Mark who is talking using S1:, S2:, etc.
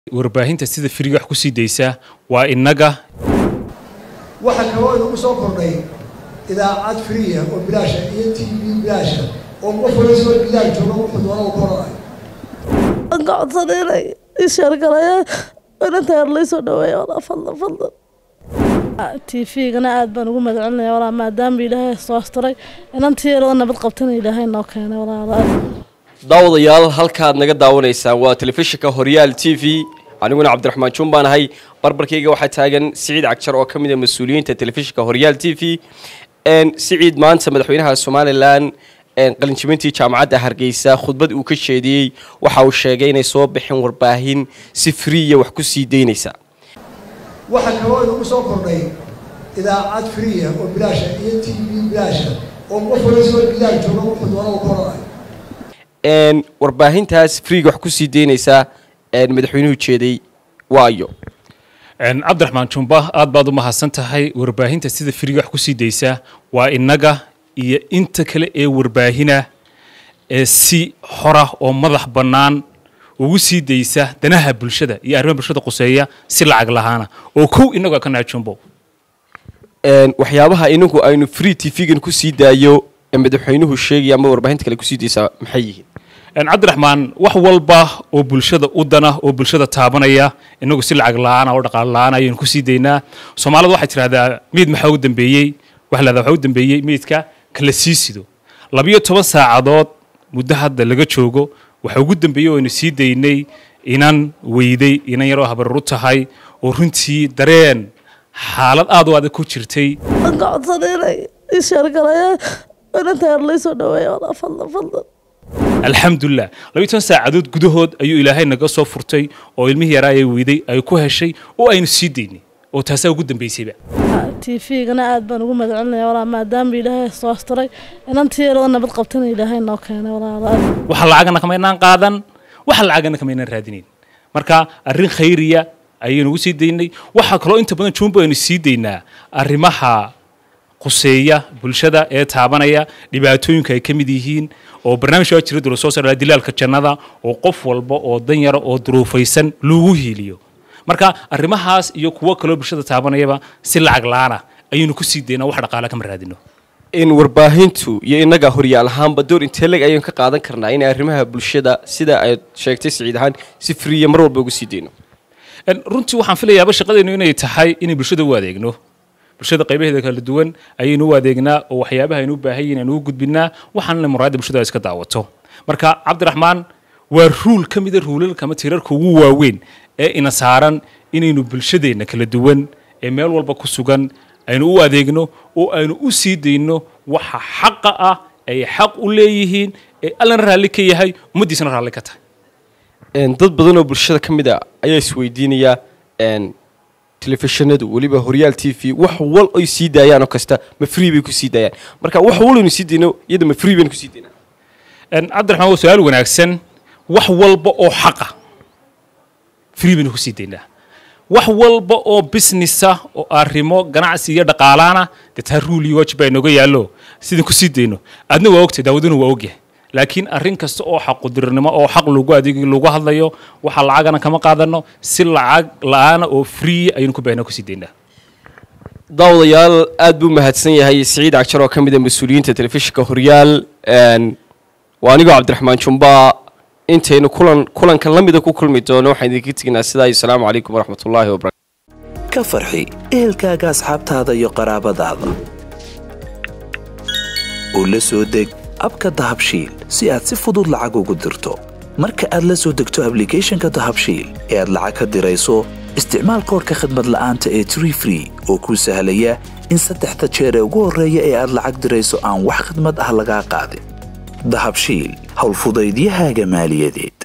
S1: warbaahinta sida firiga wax ku sii daysa waa innaga
S2: waxaa kaloo inagu soo kordhay idaacad friya oo bilaasha iyo t v bilaasha oo qof walisoo gidaal jooga wuxuu doona u koranayo
S3: waan ka codsanay inay ii sheergalayaan inanta yar laysoo dhaweeya walaa fadlan fadlan t v-gana aada baan ugu magacelinaya walaa maadaama ilaahay soo asturay inantii yaroo nabad qabtana ilaahay noo keenay walaa
S4: daawadayaal halkaad naga daawanaysaan waa telefishinka horyaal t v aniguna cabdiraxmaan juun baan ahay barbarkayga waxaa taagan siciid cagjar oo ka mid a mas-uuliyiinta telefishinka horyaal t v siciid maanta madaxweynaha somalilan qalinjibintii jaamacadda hargeysa khudbad uu ka jeediyey waxa uu sheegay inay soo bixin warbaahin si friya wax ku sii daynaysa
S2: waxaa kaloo inagu soo kordhay idaacad friya oo bilaasha iyo t v bilaasha oo qof walisoo gidaal jooga wuxuu doona u koranayo
S4: warbaahintaas friga wax ku sii daynaysa madaxweynuhu jeeday waayo
S1: cabdiraxmaan jumba aad baad u mahadsan tahay warbaahinta sida firiga wax ku sii daysa waa innaga iyo inta kale ee warbaahina ee si xora oo madax bannaan ugu sii daysa danaha bulshada iyo arrimaha bulshada quseeya si lacag lahaana oo kow innagu ka nahay jumbo
S4: waxyaabaha inagu aynu free t v-gan ku sii daayo ee madaxweynuhu sheegaya ama warbaahinta kale kusii daysaa maxay yihiin
S1: cabdiraxmaan wax walba oo bulshada u dana oo bulshada taabanaya inagu si lacag la-aana oo dhaqaale la-aan ayaynu kusii daynaa soomaalida waxay tidhahdaa meyd maxaa u dambeeyey waxa lahahdaa waxaa u dambeeyey meydka kala sii sido labiyo toban saacadood muddo hadda laga joogo waxa ugu dambeeyey oo aynu sii daynay inan weyday inan yaroo habarar tahay oo runtii dareen xaalad aad u adag ku jirtay
S3: waan ka codsanay inay ii sheergalayaan inanta yar laysoo dhaweeya walaa fadlan fadlan
S1: alxamdulilah labiyo toban saacadood gudahood ayuu ilaahay naga soo furtay oo ilmihii yaraa ee weyday ay ku heshay oo aynu sii daynay oo taasaa ugu dambaysayba
S3: t v-gana aada baan ugu magacelinaya walaa maadaama ilaahay soo asturay inantii yaroo nabad qabtana ilaahay noo keenay walaa
S1: waxa lacagana kamaynaan qaadan waxa lacagana kamaynaan raadinayn marka arrin khayriya ayaynu ugu sii daynay waxaa kaloo inta badan jumbo aynu sii daynaa arrimaha quseeya bulshada ee taabanaya dhibaatooyinka ay ka mid yihiin oo barnaamij waa jira dula soo saaraa dilaalka jannada oo qof walba oo dan yara oo duruufaysan lagu hiiliyo marka arrimahaas iyo kuwo kaloo bulshada taabanayaba si lacag la-aana ayaynu ku sii daynaa wax dhaqaale kama raadino
S4: in warbaahintu iyo innaga horyaal ahaanba door inteeleg ayaynu ka qaadan karnaa inay arrimaha bulshada sida aad sheegtay siciid ahaan si friya mar walba ugu sii dayno
S1: runtii waxaan filayaaba shaqadeennu inay tahay inay bulshada u adeegno bulshada qaybaheeda kala duwan ayaynu u adeegnaa oo waxyaabaha aynu u baahan yihin aynu u gudbinaa waxaana muraayadda bulshada ay iska daawato marka cabdiraxmaan waa ruul ka mida ruulalka ama tirarka ugu waaweyn ee ina saaran inaynu bulshadeenna kala duwan ee meel walba ku sugan aynu u adeegno oo aynu u sii dayno waxa xaqa ah ay xaq u leeyihiin ee allana raalli ka yahay ummaddiisana raalli ka tahay
S4: dad badan oo bulshada ka mid a ayaa isweydiinaya telefishinadu weliba horyaal t v wax wal ay sii daayaan oo kasta ma free bay ku sii daayaan marka wax wal aynu sii dayno iyada ma free baynu ku sii daynaa
S1: cabdiraxmaan waa su-aal wanaagsan wax walba oo xaqa free baynu ku sii daynaa wax walba oo businessa oo arrimo ganacsi iyo dhaqaalaana dee taa ruul iyo waajib baa inooga yaallo sidaan ku sii dayno adna waa ogtay daawaduna waa ogyahay laakiin arrin kasta oo xaqudirnimo oo xaq lagu adeegi lagu hadlayo waxa lacagana kama qaadano si lacag la-aana oo free ayaynu ku baahna kusii daynaa
S4: daawadayaal aad buu mahadsan yahay siciid cagjar oo ka mid a mas-uuliyiinta telefishinka horyaal waa anigoo cabdiraxmaan jumba intaynu kulan kulankan la mida ku kulmi doono waxaan idinka teginaa sidaa iyo asalaamu calaykum waraxmat ullaahi wabarakatu
S5: ka farxi ehelkaaga asxaabtaada iyo qaraabadaada oo la soo deg abka dahabshiil si aad si fudud lacag ugu dirto marka aad la soo degto ablicathonka dahabshiil ee aad lacag ka dirayso isticmaal koorka khadmad la'aanta ee tree free oo kuu sahlaya in saddexda jeer ee ugu horreeya ee aad lacag dirayso aan wax khadmad ah lagaa qaadin dahabshiil howlfudaydiyahaaga maaliyadeed